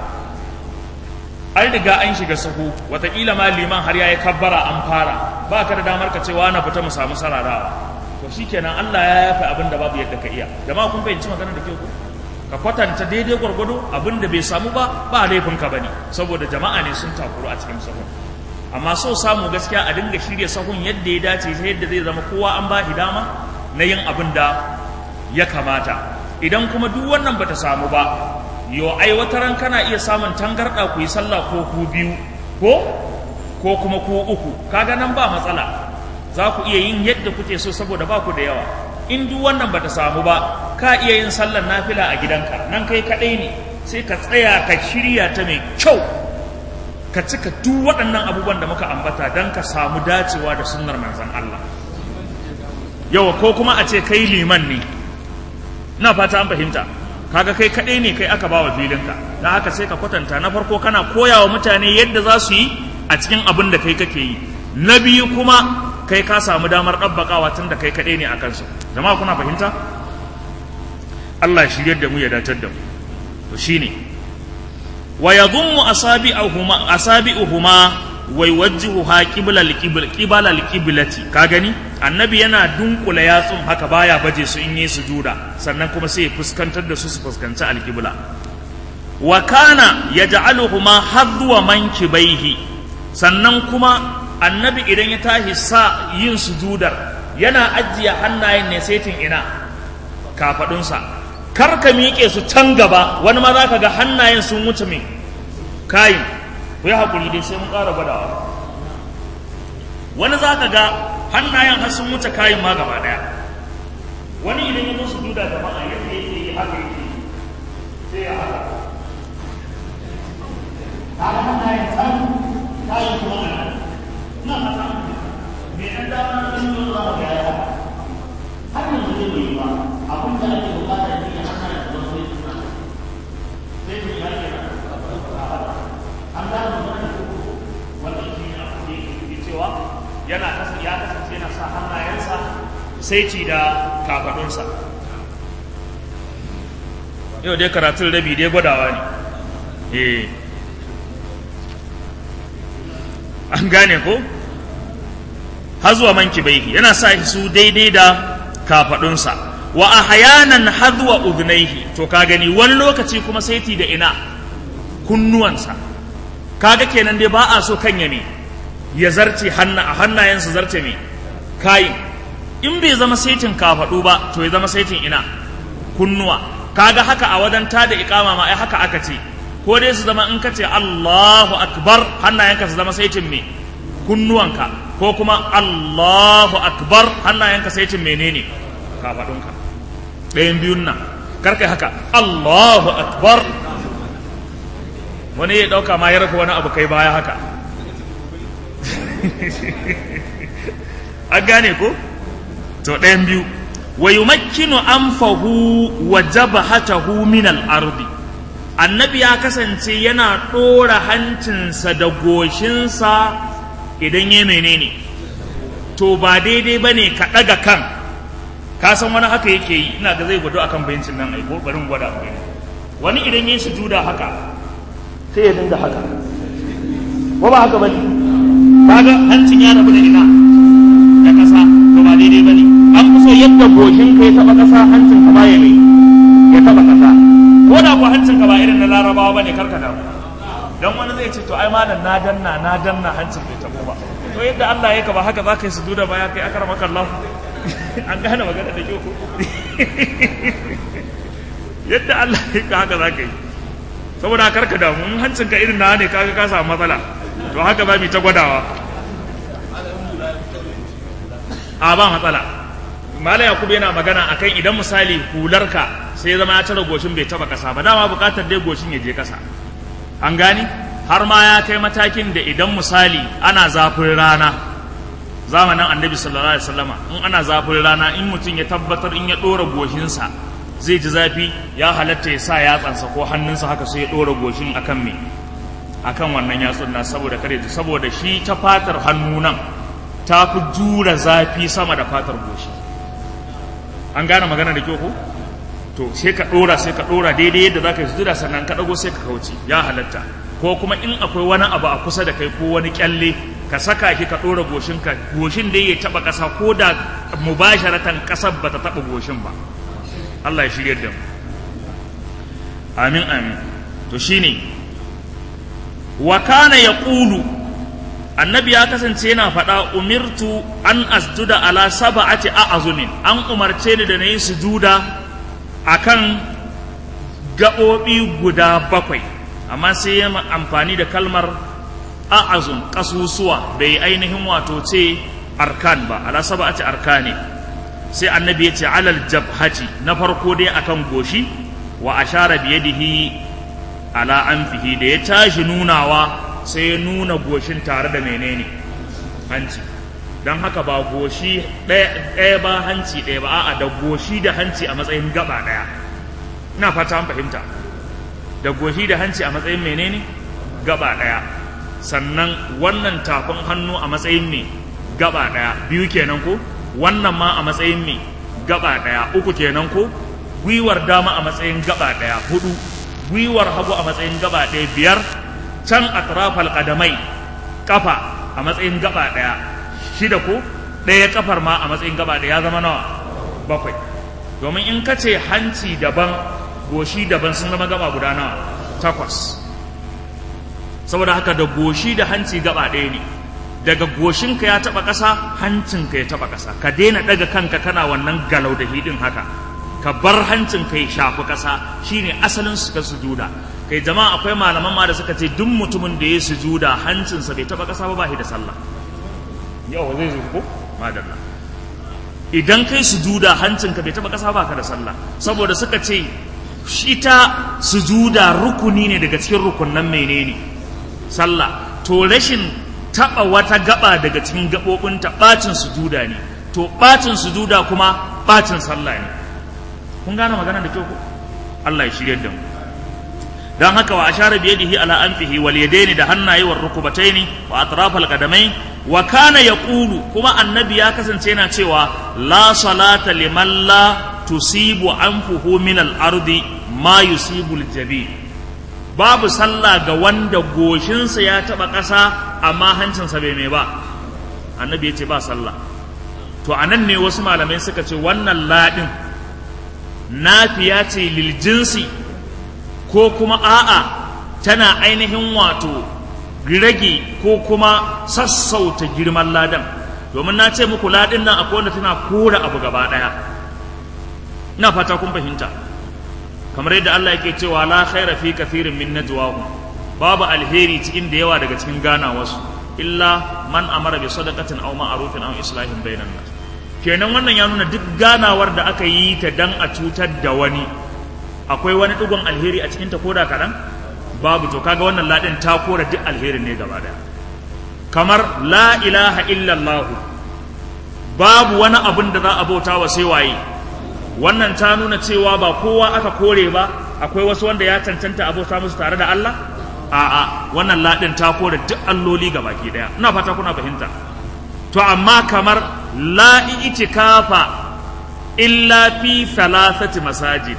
an riga an shiga sahu wataƙila ma liman har ya yi kabbara an fara ba ka da damar ka cewa na fita mu samu sararawa to shi kenan Allah ya yafe abin da babu yadda ka iya jama'a kun fahimci maganar da ke ku ka kwatanta daidai gwargwado abin da bai samu ba ba laifin ka bane saboda jama'a ne sun takuru a cikin sahun amma so samu gaskiya a dinga shirya sahun yadda ya dace ta yadda zai zama kowa an ba shi dama na yin abin da ya kamata idan kuma duk wannan bata samu ba yo ai wata ran kana iya samun tangarɗa ku yi sallah ko ku biyu ko ko kuma ku uku kaga nan ba matsala za ku iya yin yadda kuke so saboda ba ku da yawa in duk wannan bata samu ba ka iya yin sallar nafila a gidanka nan kai kaɗai ne sai ka tsaya ka shirya ta mai kyau ka cika duk waɗannan abubuwan da muka ambata don ka samu dacewa da sunnar manzon Allah yawa ko kuma a ce kai liman ne ina fata an fahimta kaga kai kaɗai ne kai aka bawa filinka don haka sai ka kwatanta na farko kana koya wa mutane yadda za su yi a cikin abin da kai kake yi na biyu kuma kai ka samu damar ɗabbaƙawa tun da kai kaɗai ne a kansu jama'a kuna fahimta Allah shiryar da mu ya datar da mu to shine wa yadhummu asabi'uhuma asabi'uhuma wa yuwajjihuha qibla al-qibla qibla al-qiblati ka gani annabi yana dunkula yatsun haka baya baje su in yi sujuda sannan kuma sai ya fuskantar da su su fuskanci al-qibla wa kana yaj'aluhuma hadwa mankibaihi sannan kuma annabi idan ya tashi sa yin sujudar yana ajiye hannayen ne saitin ina kafadunsa kar ka miƙe su can gaba wani ma za ka ga hannayen sun wuce mai kayin ku yi haƙuri dai sai mun ƙara gwadawa wani za ka ga hannayen har sun wuce kayin ma gaba ɗaya wani idan ya zo su duda jama'a yadda yake yi haka yake sai ya haka kaga hannayen can kayin kuma a nan ina fata me ɗan dama na ɗan yi za ka ga ya har yanzu zai bai yi ba abin da ake bukata ne ya hana da zama sai suna sai su ya ke an gano mana da wannan shi ne abin da yake cewa yana kasance ya kasance yana sa hannayensa sai ci da kafadunsa yau dai karatun rabi dai gwadawa ne eh an gane ko har zuwa manki bai yana sa su daidai da kafadunsa wa ahyanan hadwa udhnaihi to ka gani wani lokaci kuma saiti da ina kunnuwansa kaga kenan dai ba a so kan ya me ya zarce hanna a hannayensa zarce me kai in bai zama saitin kafadu ba to ya zama saitin ina kunnuwa kaga haka a wajen tada iqama ma ai haka aka ce ko dai su zama in ka ce Allahu akbar hannayenka su zama saitin me kunnuwanka ko kuma Allahu akbar hannayenka saitin menene kafadunka ɗayan biyun nan karkai haka Allahu akbar wani ya ɗauka ma ya rufe wani abu kai baya haka an gane ko to ɗayan biyu wa yumakkinu anfahu wa jabhatahu min al-ardi annabi ya kasance yana ɗora hancinsa da goshinsa idan ya menene to ba daidai ba ne ka ɗaga kan ka san wani haka yake yi ina ga zai gwado akan bencin nan aiko bari mu gwada ku wani idan yin sujuda haka sai ya dinga haka ko ba haka bane kaga hancin ya rabu da ina da kasa to ba daidai bane an fi so yadda goshin ka ya taba kasa hancin ka ba ya mai ya taba kasa ko da ko hancin ka ba irin na larabawa bane karka damu dan wani zai ce to ai malam na danna na danna hancin bai tabo ba to yadda Allah ya ka ba haka za ka yi sujuda ba ya kai akramaka Allah an gane magana da kyau ko yadda Allah ya ka haka za ka yi saboda karka damu in hancin ka irin na ne kaga ka samu matsala to haka za mu ta gwadawa a ba matsala malam yakubu yana magana akan idan misali hularka sai zama ya tara goshin bai taba kasa ba dama bukatar dai goshin ya je kasa an gani har ma ya kai matakin da idan misali ana zafin rana zamanin annabi sallallahu alaihi wasallama in ana zafin rana in mutum ya tabbatar in ya dora goshinsa zai ji zafi ya halatta ya sa yatsansa ko hannunsa haka sai ya dora goshin akan me akan wannan yatsun na saboda kare saboda shi ta fatar hannu nan ta fi jura zafi sama da fatar goshi an gane magana da kyau ko to sai ka dora sai ka dora daidai yadda zaka yi sujuda sannan ka dago sai ka kauce ya halatta ko kuma in akwai wani abu a kusa da kai ko wani kyalle ka saka shi ka dora goshin ka goshin da ya taba kasa ko da mubasharatan kasar bata taba goshin ba Allah ya shirye da mu amin amin to shine wa kana yaqulu annabi ya kasance yana faɗa umirtu an asjuda ala sab'ati a'zumin an umarce ni da nayi sujuda akan gaɓoɓi guda bakwai amma sai ya amfani da kalmar a'azum ƙasusuwa bai ainihin wato ce arkan ba ala sab'ati arkani sai annabi ya ce alal jabhati na farko dai akan goshi wa ashara biyadihi ala anfihi da ya tashi nunawa sai ya nuna goshin tare da menene hanci don haka ba goshi ɗaya ba hanci ɗaya ba a'a da goshi da hanci a matsayin gaba ɗaya ina fata an fahimta da goshi da hanci a matsayin menene gaba ɗaya sannan wannan tafin hannu a matsayin me gaba ɗaya biyu kenan ko wannan ma a matsayin me gaba ɗaya uku kenan ko gwiwar dama a matsayin gaba ɗaya hudu gwiwar hagu a matsayin gaba ɗaya biyar can atrafal qadamai kafa a matsayin gaba daya shida ko daya kafar ma a matsayin gaba daya ya zama nawa bakwai domin in ka ce hanci daban goshi daban sun zama gaba guda nawa takwas saboda haka da goshi da hanci gaba ɗaya ne daga goshinka ya taɓa ƙasa hancinka ya taɓa ƙasa ka daina ɗaga kanka kana wannan galau da hidin haka ka bar hancinka ya shafi ƙasa shine asalin suka sujuda kai jama'a akwai malaman ma da suka ce duk mutumin da ya sujuda hancinsa bai taba kasa ba ba shi da sallah yau zai zo ko madalla idan kai sujuda hancinka bai taba kasa ba ka da sallah saboda suka ce shi ta sujuda rukuni ne daga cikin rukunnan menene sallah to rashin taba wata gaba daga cikin gabobin ta bacin sujuda ne to bacin sujuda kuma bacin sallah ne kun gane magana da kyau ko Allah ya shirye da mu dan haka wa ashara bi yadihi ala anfihi wal yadaini da hannaye war rukubataini wa atraf al qadamain wa kana yaqulu kuma annabi ya kasance yana cewa la salata liman la tusibu anfuhu min al ardi ma yusibu al jabi babu sallah ga wanda goshinsa ya taba ƙasa amma hancinsa bai mai ba annabi ya ce ba sallah to anan ne wasu malamai suka ce wannan ladin nafiya ce lil jinsi ko kuma a'a tana ainihin wato rage ko kuma sassauta girman ladan domin na ce muku ladin nan akwai wanda tana kora abu gaba daya ina fata kun fahimta kamar yadda Allah yake cewa la khaira fi kathirin min najwahum babu alheri cikin da yawa daga cikin gana wasu illa man amara bi sadaqatin aw ma'rufin aw islahin bainan nas kenan wannan ya nuna duk ganawar da aka yi ta dan a cutar da wani akwai wani digon alheri a cikin ta koda kaɗan babu to kaga wannan ladin ta kora duk alherin ne gaba daya kamar la ilaha illallah babu wani abin da za a bauta wa sai waye wannan ta nuna cewa ba kowa aka kore ba akwai wasu wanda ya cancanta abota musu tare da Allah a'a wannan ladin ta kore duk alloli ga baki daya ina fata kuna fahimta to amma kamar la itikafa illa fi thalathati masajid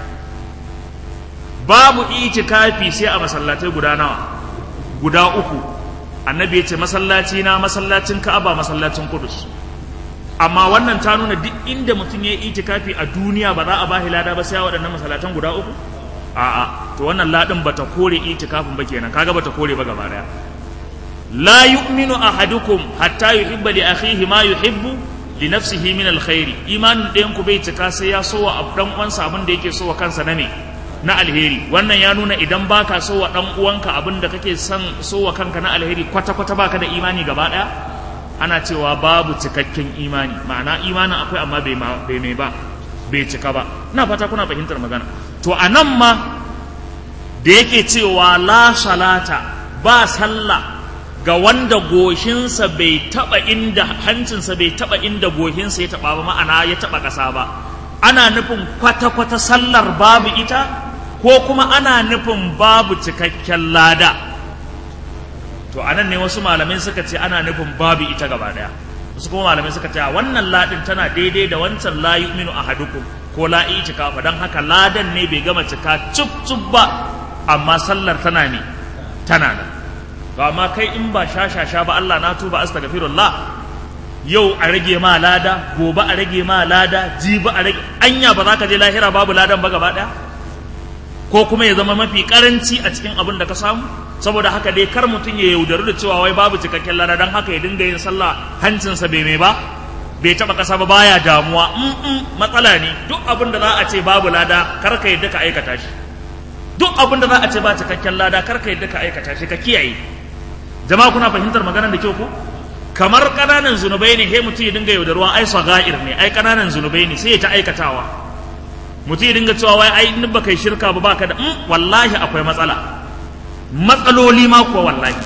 babu itikafi sai a masallatai guda nawa guda uku annabi ya ce masallaci na masallacin ka'aba masallacin kudus amma wannan ta nuna duk inda mutum ya yi itikafi a duniya ba za a ba lada ba sai a waɗannan masallatan guda uku a'a to wannan ladin bata kore itikafin ba kenan kaga bata kore ba gaba daya la yu'minu ahadukum hatta yuhibba li akhihi ma yuhibbu li nafsihi min alkhairi imanin ɗayan ku bai cika sai ya so wa dan uwansa abin da yake so wa kansa na me na alheri wannan ya nuna idan baka so wa dan uwanka abin da kake son so wa kanka na alheri kwata kwata baka da imani gaba daya ana cewa babu cikakken imani ma'ana imanin akwai amma bai bai mai ba bai cika ba ina fata kuna fahimtar magana to anan ma da yake cewa la salata ba sallah ga wanda goshinsa bai taba inda hancinsa bai taba inda goshinsa ya taba ba ma'ana ya taba ƙasa ba ana nufin kwata-kwata sallar babu ita ko kuma ana nufin babu cikakken lada to anan ne wasu malamai suka ce ana nufin babu ita gaba daya wasu kuma malamai suka ce wannan ladin tana daidai da wancan la yu'minu ahadukum ko la itikafa dan haka ladan ne bai gama cika cub cub ba amma sallar tana ne tana nan to amma kai in ba shashasha ba Allah na tuba astaghfirullah yau a rage ma lada gobe a rage ma lada jibi a rage anya ba za ka je lahira babu ladan ba gaba daya ko kuma ya zama mafi karanci a cikin abin da ka samu saboda haka dai kar mutum ya yaudaru da cewa wai babu cikakken lada don haka ya dinga yin sallah hancinsa bai mai ba bai taba kasa ba baya damuwa mm matsala ne duk abin da za a ce babu lada kar ka yadda ka aikata shi duk abin da za a ce ba cikakken lada kar ka yadda ka aikata shi ka kiyaye jama'a kuna fahimtar maganar da kyau ko kamar kananan zunubai ne he mutum ya dinga yaudarwa ai sagair ne ai kananan zunubai ne sai ya ta aikatawa mutum ya dinga cewa wai ai in baka yi shirka ba baka da mm, wallahi akwai matsala matsaloli ma kuwa wallahi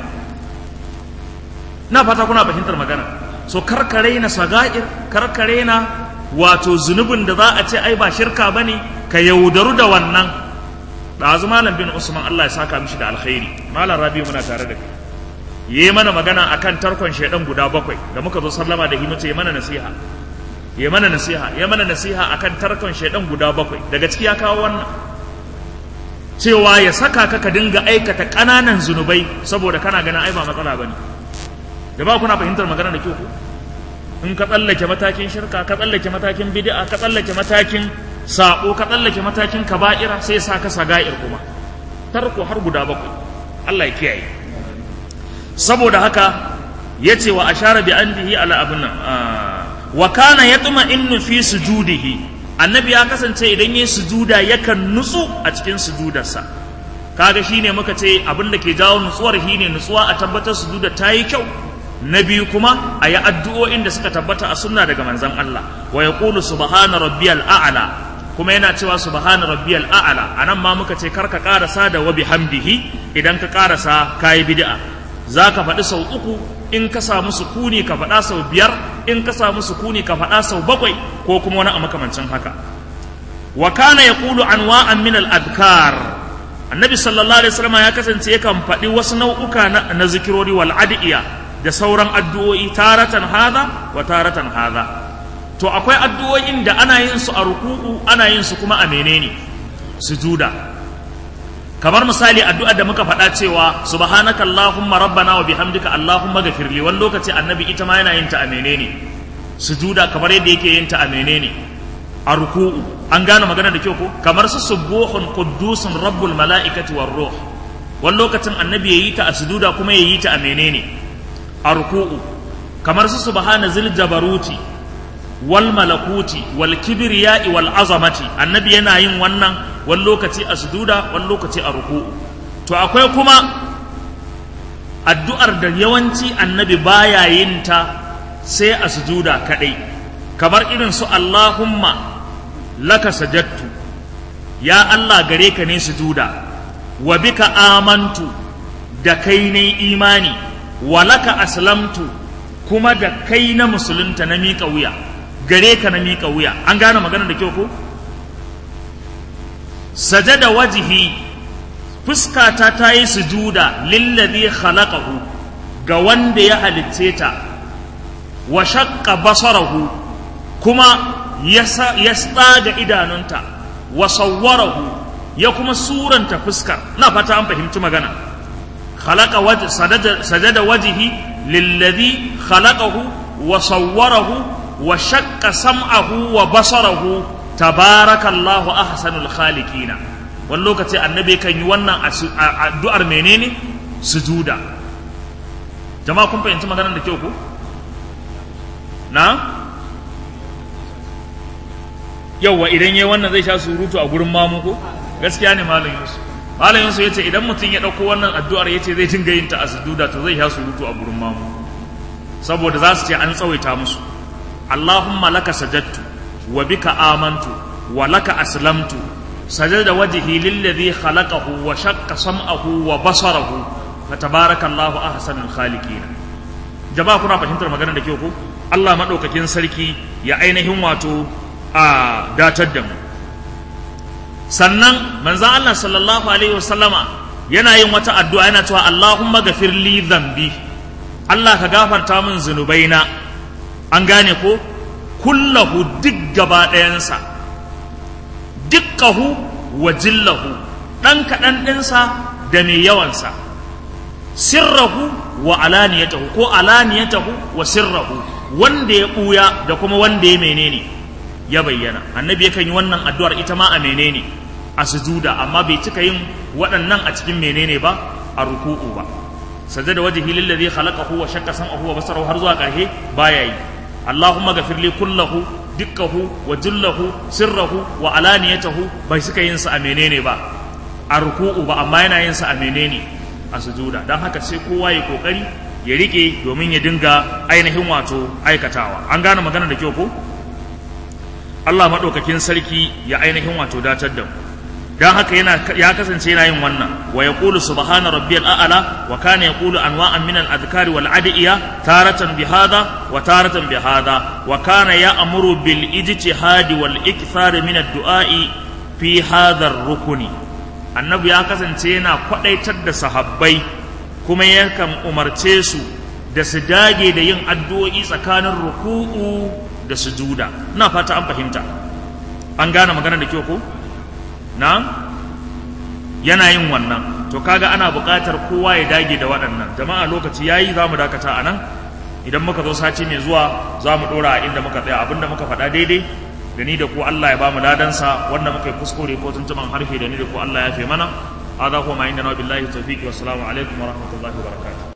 na fata kuna fahimtar magana so karkare na sagair karkare na wato zunubin da za a ce ai ba shirka bane ka yaudaru da wannan ɗazu malam bin usman Allah ya saka mishi da alkhairi malam rabi muna tare da kai yi mana magana akan tarkon shaidan guda bakwai da muka zo sallama da himace yi mana nasiha yi mana nasiha yi mana nasiha akan tarkon shaidan guda bakwai daga ciki ya kawo wannan cewa ya saka ka ka dinga aikata ƙananan zunubai saboda kana ganin ai ba matsala bane da ba kuna fahimtar magana da kyau ko in ka tsallake matakin shirka ka tsallake matakin bid'a ka tsallake matakin sabo ka tsallake matakin kaba'ira sai sa ka saga'ir kuma tarko har guda bakwai Allah ya kiyaye saboda haka ya ce wa ashara bi andihi ala abin nan wa kana yatma innu fi sujudihi annabi ya kasance idan yayi sujuda yakan nutsu a cikin sujudarsa kaga shine muka ce abin da ke jawo nutsuwar shine nutsuwa a tabbatar sujuda ta yi kyau na biyu kuma a yi addu'o'in da suka tabbata a sunna daga manzon Allah wa yaqulu subhana rabbiyal a'la kuma yana cewa subhana rabbiyal a'la anan ma muka ce karka karasa da wa bihamdihi idan ka karasa kayi bid'a za ka faɗi sau uku in ka samu sukuni ka faɗa sau biyar in ka samu sukuni ka faɗa sau bakwai ko kuma wani a makamancin haka wa kana yaqulu anwa'an min al-adkar annabi sallallahu alaihi wasallam ya kasance yakan faɗi wasu nau'uka na, na zikirori wal adiya da sauran addu'o'i taratan hadha wa taratan hadha to akwai addu'o'in da ana yin su a ruku'u ana yin su kuma a menene sujuda kamar misali addu'a da muka faɗa cewa subhanaka allahumma rabbana wa bihamdika allahumma ghafirli wani lokaci annabi ita ma yana yin ta a menene sujuda kamar yadda yake yin ta a menene a ruku'u an gane magana da kyau ko kamar su subuhun quddusun rabbul mala'ikati war ruh wani lokacin annabi yayi ta a sujuda kuma yayi ta a menene a ruku'u kamar su subhana zil jabaruti wal malakuti wal kibriya'i wal azamati annabi yana yin wannan wani lokaci a sujuda wani lokaci a ruku'u to akwai kuma addu'ar da yawanci annabi baya yin ta sai a sujuda kadai kamar irin su Allahumma laka sajattu ya Allah gare ka ne sujuda wa bika amantu da kai ne imani wa laka aslamtu kuma da kai na musulunta na miƙa wuya gare ka na miƙa wuya an gane magana da kyau ko sajada wajihi fuskata ta yi sujuda lillazi khalaqahu ga wanda ya halicce ta wa shaqqa basarahu kuma ya tsaga idanunta wa sawwarahu ya kuma suranta fuskar na fata an fahimci magana khalaqa wajh sajada wajhi lilladhi khalaqahu wa sawwarahu wa shaqqa sam'ahu wa basarahu tabarakallahu ahsanul khaliqina wani lokaci annabi kan yi wannan addu'ar menene sujuda jama'a kun fahimci maganar da kyau ko na yauwa idan yayi wannan zai sha surutu a gurin mamu ko gaskiya ne malam Yusuf malam Yusuf yace idan mutum ya dauko wannan addu'ar yace zai dinga yin ta a sujuda to zai sha surutu a gurin mamu saboda za su ce an tsawaita musu Allahumma laka sajadtu wa bika amantu wa laka aslamtu sajada wajhi lilladhi khalaqahu wa shaqqa sam'ahu wa basarahu fatabarakallahu ahsanul khaliqin jama'a kuna fahimtar maganar da ke ko Allah madaukakin sarki ya ainihin wato a datar da mu sannan manzan Allah sallallahu alaihi wasallama yana yin wata addu'a yana cewa Allahumma gafir li dhanbi Allah ka gafarta min zunubaina an gane ko kullahu duk gaba ɗayansa dukkahu wa jillahu ɗan kaɗan ɗinsa da mai yawansa sirrahu wa alaniyatahu ko alaniyatahu wa sirrahu wanda ya ɓuya da kuma wanda ya menene ya bayyana annabi yakan yi wannan addu'ar ita ma a menene a sujuda amma bai cika yin waɗannan a cikin menene ba a ruku'u ba sajada wajhi lillazi khalaqahu wa shaqqa sam'ahu wa basarahu har zuwa ƙarshe baya yi allahumma ghafir li kullahu dukkahu wa jullahu sirrahu wa alaniyatahu bai suka yin sa a menene ba a ruku'u ba amma yana yin sa a menene a sujuda dan haka sai kowa ya kokari ya rike domin ya dinga ainihin wato aikatawa an gane magana da kyau ko Allah maɗaukakin sarki ya ainihin wato datar da mu don haka yana ya kasance yana yin wannan wa yaqulu subhana rabbiyal a'la wa kana yaqulu anwa'an min al-adhkari wal adiya taratan bi hadha wa taratan bi hadha wa kana ya'muru bil ijtihadi wal ikthar min ad-du'a'i fi hadha ar-rukni annabi ya kasance yana kwadaitar da sahabbai kuma yakan umarce su da su dage da yin addu'o'i tsakanin ruku'u da sujuda ina fata an fahimta an gane magana da kyau ko na yana yin wannan to kaga ana buƙatar kowa ya dage da waɗannan jama'a lokaci yayi za mu dakata a nan idan muka zo sati mai zuwa za mu ɗora a inda muka tsaya abinda muka faɗa daidai da ni da ku Allah ya ba mu ladansa wanda muka yi kuskure ko tuntuman harshe da ni da ku Allah ya fi mana هذا هو ما عندنا وبالله التوفيق والسلام عليكم ورحمة الله وبركاته